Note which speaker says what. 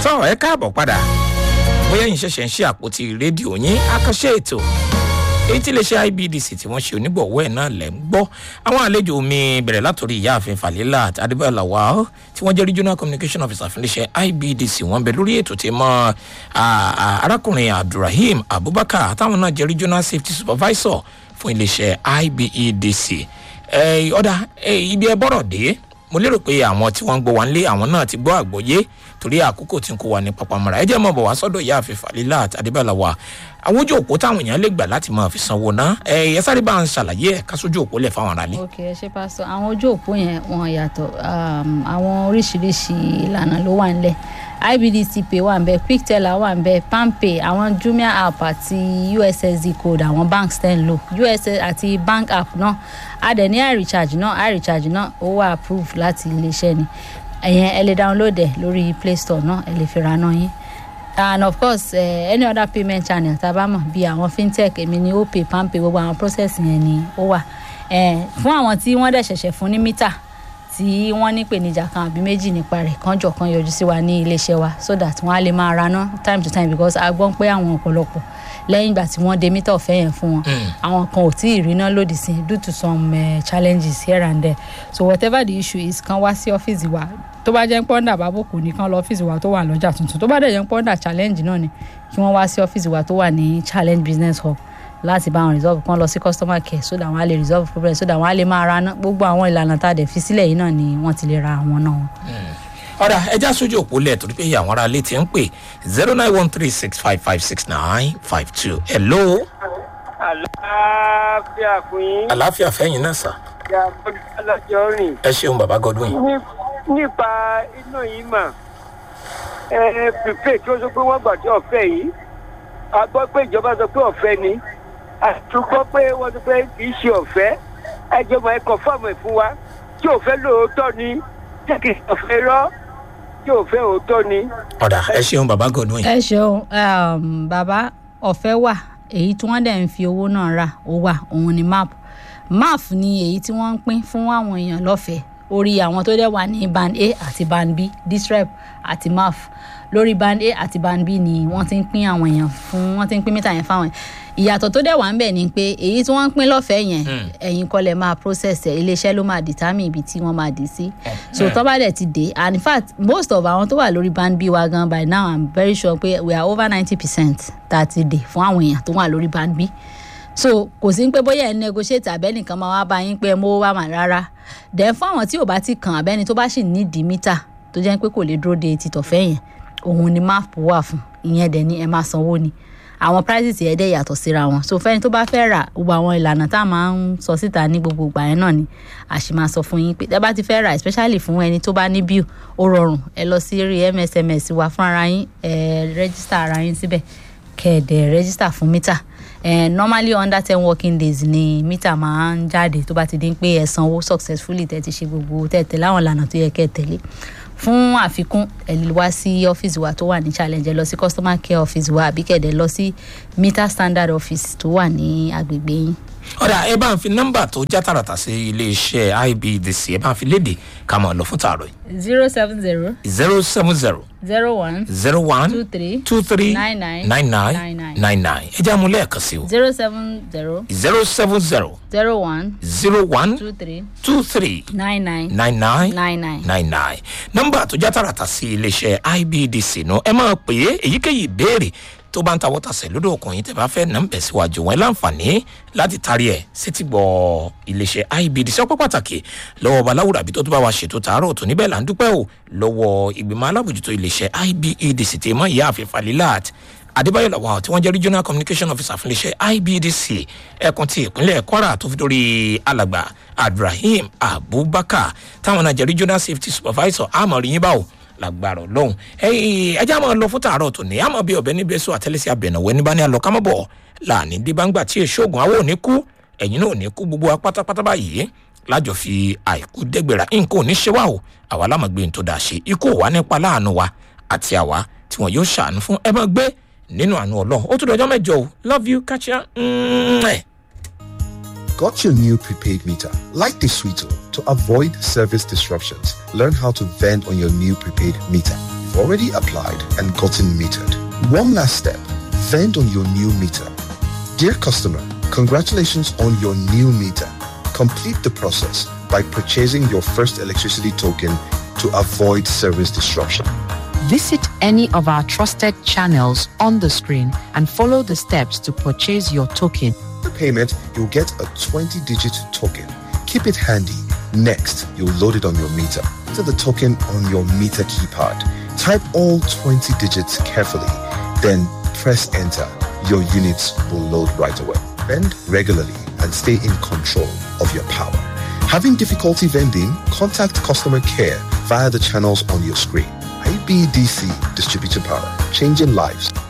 Speaker 1: tọ́ ẹ káàbọ̀ padà bóyá yín ṣẹ̀ṣẹ̀ ń ṣe àpótí rédíò yín àkànṣe ètò èyí tí iléeṣẹ́ ibdc tí wọ́n ṣe onígbọ̀wọ́ ẹ̀ náà lẹ̀ ń gbọ́ àwọn àlejò mi bẹ̀rẹ̀ látòrí ìyáàfin falila àti adébáyọ̀ lawal tí wọ́n jẹ́ regional communication officer fún iléeṣẹ́ ibdc wọ́n bẹ lórí ètò tí mọ́ arákùnrin abdulrahim abubakar táwọn náà jẹ́ regional safety supervisor fún iléeṣẹ́ ibedc ọ̀dà ibi ẹ bọ́rọ̀ dé mo lérò pé àwọn tí wọ́n ń gbọ́ wa nílé àwọn náà ti gbọ́ àgbọ́yé torí àkókò tí ń kó wa ní papamọ́ra ẹ jẹ́ mọ̀ bọ̀ wá sọ́dọ̀ ìyá àfẹ́ falila àti adébáyọ̀ wa àwọn ojú òpó táwọn èèyàn lè gbà láti máa fi sanwó ná ẹ ẹ sáré bá ń ṣàlàyé ẹ ká sójú òpó lẹ fáwọn aráalé.
Speaker 2: ok ẹ ṣe pásítọ àwọn ojú òpó yẹn wọn yàtọ àwọn oríṣiríṣi ìlànà ló wà nílẹ ibdc pay wà nbẹ quickteller wà nbẹ palmpay àwọn jumia app àti ussd code àwọn banks ten lò uss àti bank app náà a dẹ̀ ní irecharge náà irecharge náà ó wà approved láti iléeṣẹ́ ni ẹ̀yẹn ẹ lè download ẹ̀ lórí play store náà ẹ lè fi ra náà yín and of course uh, any other payment channel tá a bá mọ̀ bí àwọn fintech èmi ni opay palmpay gbogbo àwọn process yẹn ni ó wà fún àwọn tí wọ́n dẹ̀ ṣẹ̀ṣẹ̀ fún ní mítà tí wọ́n ní ìpèníjà kan àbí méjì nípa rẹ̀ kánjọ kan yọjú sí wa ní iléeṣẹ́ wa so that wọ́n á lè máa ra ná time to time because a gbọ́n pé àwọn ọ̀pọ̀lọpọ̀ lẹ́yìn ìgbà tí wọ́n de mítà ọ̀fẹ́ yẹn fún wọn àwọn kan ò tí ì rí ná lòdì sí due to some uh, challenges here and there so whatever the issue is kan wá sí ọ́fíìsì wa tó bá jẹ́ pọ́ńdà bábòkù nìkan lọ ọ́fíìsì wa tó wà lọ́jà tuntun tó bá dẹ̀ jẹ́ pọ́ńdà challenge náà ni kí wọ́n wá sí ọ́fíìsì wa tó wà ní challenge business hub láti bá wọn resolve kan lọ sí customer care so that wọn á lè resolve problem so that wọn á lè máa ra ná gbogbo àwọn ìlànà tá a dẹ̀ fi sílẹ̀ yìí náà ni wọ́n ti lè ra àwọn náà.
Speaker 1: ọ̀rà ẹja sójú òpó lẹ̀ torí pé àwọn ará ilé ti ń pè zero nine one three six five five six nine five two hello.
Speaker 3: àlàáfíà fún yín.
Speaker 1: àlàáfíà fẹ́yìn náà sà.
Speaker 3: ìyá gbọ́dọ̀ alájọ rìn.
Speaker 1: ẹ ṣeun bàbá godwin.
Speaker 3: nípa iná yìí mà ẹ pípé tí ó sọ pé wọ́n gbà tí ọ̀fẹ́ yìí a gbọ́ pé ìjọba sọ pé ọ̀fẹ́ ni a tún gbọ́ pé wọ́n sọ pé kì í ṣe ọ̀fẹ́ ẹ jẹ́ mọ̀ ẹ kọ̀ fọ́ọ̀mù ẹ̀ fún wa tí òfẹ́ lóòótọ́ ni tí kì í ọ̀fẹ́ rọ́ tí òfẹ́ òótọ́ ni.
Speaker 1: ọ̀dà ẹ ṣeun bàbá godwin.
Speaker 2: ẹ ṣeun bàbá ọ̀fẹ́ wà èyí tí wọ́n dẹ̀ ń fi owó náà rà ó wà òun ni map map ni èyí tí wọ́n ń pín fún àwọn èèyàn lọ́fẹ̀ẹ́ orí àwọn tó dẹ̀ wà ní band a àti band b distrep àti maf lórí band a àti band b ni wọ́n ti ń pín àwọn èèyàn fún wọ́n ti ń pín mítà yẹn fáwọn ìyàtọ̀ tó dẹ̀ wà ń bẹ̀ ni pé èyí tí wọ́n ń pín lọ́fẹ̀ẹ́ yẹn ẹ̀yin kọ́ lẹ̀ máa process ẹ̀ iléeṣẹ́ ló máa determine ibi tí wọ́n máa dé sí so tó bá dẹ̀ ti dé and in fact most of àwọn tó wà lórí band b wa gan by now i'm very sure pé we are over ninety percent tá a ti dé fún àwọn èèyàn tó wà lórí band b so kò sí pé bóyá ẹ negotiate abẹ́nìkan máa wá bá yín pé ẹ mówó wá mà rárá then fún àwọn tí ò bá ti kàn abẹ́ni tó bá sì nídìí mítà tó jẹ́ pé kò lè dúró de títọ̀fẹ́ yẹn òun ni map wà fún ìyẹn dẹ̀ ni ẹ máa sanwó ni àwọn prices yẹn dẹ̀ yàtọ̀ síra wọn so fẹ́ni tó bá fẹ́ rà gbogbo àwọn ìlànà tá a máa ń sọ síta ní gbogbo ìgbà yẹn náà ni a sì máa sọ fún yín pé ẹ bá ti fẹ́ rà especially fún ẹni tó bá ní bill ó rọrùn ẹ lọ sí rí msms wa fún ara yín ẹ register ara yín síbẹ̀ kẹ̀ẹ̀dẹ̀ register fún mítà uh, normally under ten working days ni mítà máa ń jáde tó bá ti dín pé ẹ sanwó successfully tẹ́ ti ṣe gbogbo tẹ́ láwọn ìlànà tó yẹ kẹ́ tẹ̀lé fún àfikún ẹ lè wá sí ọ́fíìsì wa tó wà ní challenge ẹ lọ sí customer care office wa àbí kẹ̀dẹ̀ lọ sí meter standard office tó wà ní agbègbè yín.
Speaker 1: ọ̀dà ẹ bá ń fi nọ́mbà tó já tààràtà sí iléeṣẹ́ ibdc ẹ bá ń fi léde ká máa lọ fún tààrọ̀ yìí.
Speaker 2: zero seven zero
Speaker 1: zero seven zero
Speaker 2: zero one
Speaker 1: zero one
Speaker 2: two three
Speaker 1: two three
Speaker 2: nine nine
Speaker 1: nine nine
Speaker 2: nine nine
Speaker 1: nine nine ẹ já mu lẹ́ẹ̀kan sí o
Speaker 2: zero seven zero
Speaker 1: zero seven zero
Speaker 2: zero one
Speaker 1: zero one
Speaker 2: two three
Speaker 1: two three
Speaker 2: nine nine
Speaker 1: nine nine
Speaker 2: nine nine.
Speaker 1: nine nine nọ́mbà tó já tààràtà sí iléeṣẹ́ ibdc nù ẹ máa pè é èyíkéyìí ìbéèrè tó bá ń ta wọ́tàṣẹ̀ lódò ọkùnrin tẹ̀ bá fẹ́ nà ń bẹ̀ síwájú wọn láǹfààní láti tarí ẹ̀ sétí gbọ́ iléeṣẹ́ ibdc ọpẹ́ pàtàkì lọ́wọ́ baláwùrà àbí tó tó bá wa ṣètò tààrọ̀ tó níbẹ̀ là ń dúpẹ́ o lọ́wọ́ ìgbìmọ̀ alábòjútó iléeṣẹ́ ibedc tẹ̀ mọ́ ìyá àfin falilat adébáyọ̀ làwà tí wọ́n jẹ́ regional communication officer fún iléeṣẹ́ ibdc ẹkùn ti ìpínlẹ̀ kwara tó fi dórí alàgbà abdulrahim abubakar táwọn náà jẹ́ regional safety supervisor àmọ̀rí yín báwo lágbára ọlọ́run ẹjẹ́ àmọ́ lọ fún tààrọ̀ tòní àmọ́ bí ọ̀bẹ níbi ẹ̀sùn àtẹ́lẹsẹ̀ abẹ̀nàwó ẹni bá ní alọ́ kámọ́bọ̀ láàní débàǹgbà tí èso ògùn àwọn ò ní kú ẹ̀yin náà ò ní kú gbogbo wa pátápátá báyìí lájọ fi àìkú dẹ́gbẹ̀rà nǹkan ò ní ṣe wá o àwa lámàgbé tó dáa ṣe ikú ò wá nípa láàánú wa àti àwa tí wọn yóò ṣàánú fún ẹ máa gbé nínú àánú ọlọ́run ó tún dọjọ́ mẹ́jọ o love you catch ya. Mm-hmm.
Speaker 4: Got your new prepaid meter? Like the Sweeto, to avoid service disruptions, learn how to vend on your new prepaid meter. you've already applied and gotten metered. One last step, vend on your new meter. Dear customer, congratulations on your new meter. Complete the process by purchasing your first electricity token to avoid service disruption.
Speaker 5: Visit any of our trusted channels on the screen and follow the steps to purchase your token.
Speaker 4: The payment, you'll get a 20-digit token. Keep it handy. Next, you'll load it on your meter. Enter the token on your meter keypad. Type all 20 digits carefully, then press enter. Your units will load right away. Vend regularly and stay in control of your power. Having difficulty vending? Contact customer care via the channels on your screen. IBDC Distributed Power, changing lives,